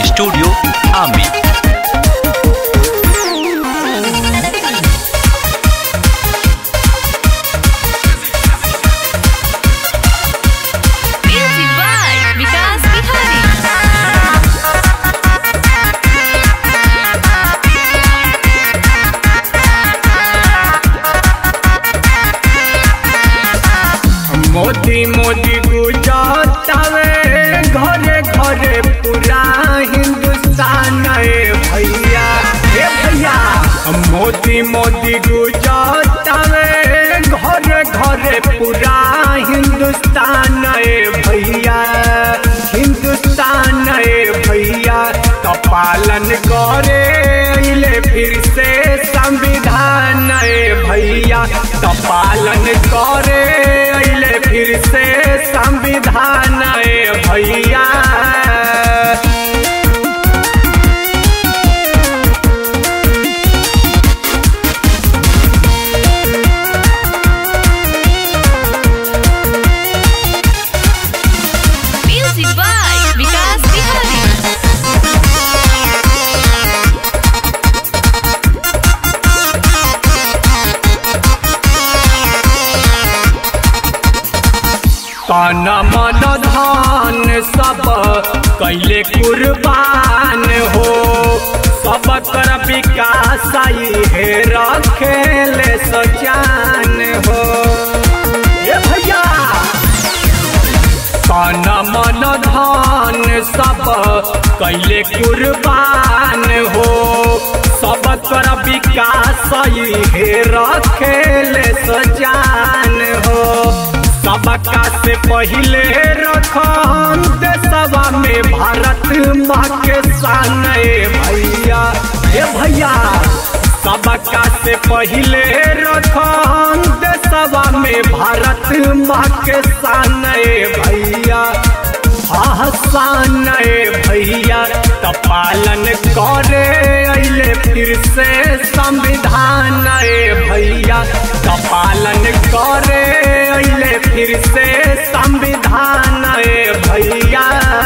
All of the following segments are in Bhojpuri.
स्टूडियो आमी Music by Vikas Bihari. Modi Modi गुजरावे घरे घरे पूरा हिंदुस्तान ए भैया हे भैया मोदी मोदी गुजरावे घरे घरे पूरा हिंदुस्तान ए भैया हिंदुस्तान ए भैया का पालन करे अइले फिर से संविधान ए भैया का पालन करे अइले फिर से संविधान ए भैया Music by Vikas Bihari. तन मन धन सब कैले कुर्बान हो सब कर विकास हे रखेले सजान हो ए भैया तन मन धन सब कैले कुर्बान हो सब कर विकास हे रखेले सजान हो सबका से पहले रखन देशवा में भारत माँ के शान ए भैया हे भैया सबका से पहले रखन देशवा में भारत माँ के शान ए भैया आसान ए भैया त पालन करे अइले फिर से संविधान ए भैया त पालन करे अइले फिर से संविधान ए भैया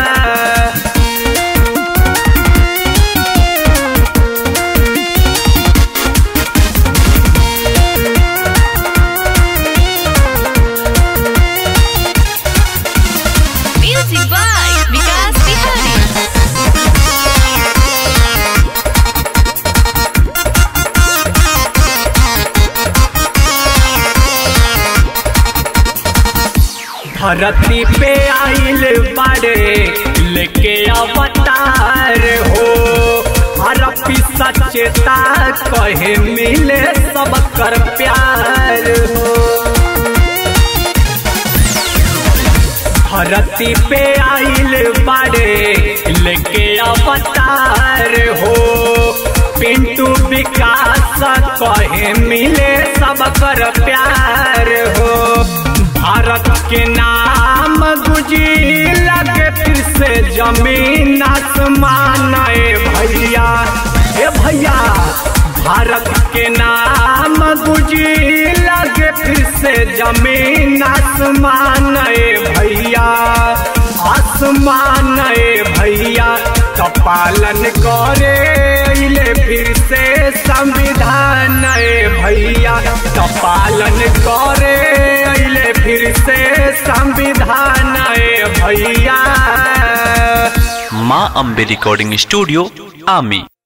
Music by Vikas Bihari. धरती पे आइल बाड़े लेके अवतार हो हरपी सचेता कहे मिले सब कर प्यार हो धरती पे आइल बाड़े लेके अवतार हो पिंटू विकास कहे मिले सब कर प्यार हो भारत के नाम गुजी लगे फिर से जमीन आसमान ए भैया ए भैया भारत के नाम गुजी लगे फिर से जमीन आसमान ए भैया आसमान ए भैया का पालन करे अइले फिर से संविधान ए भैया का पालन करे अइले फिर से संविधान ए भैया माँ अम्बे रिकॉर्डिंग स्टूडियो आमी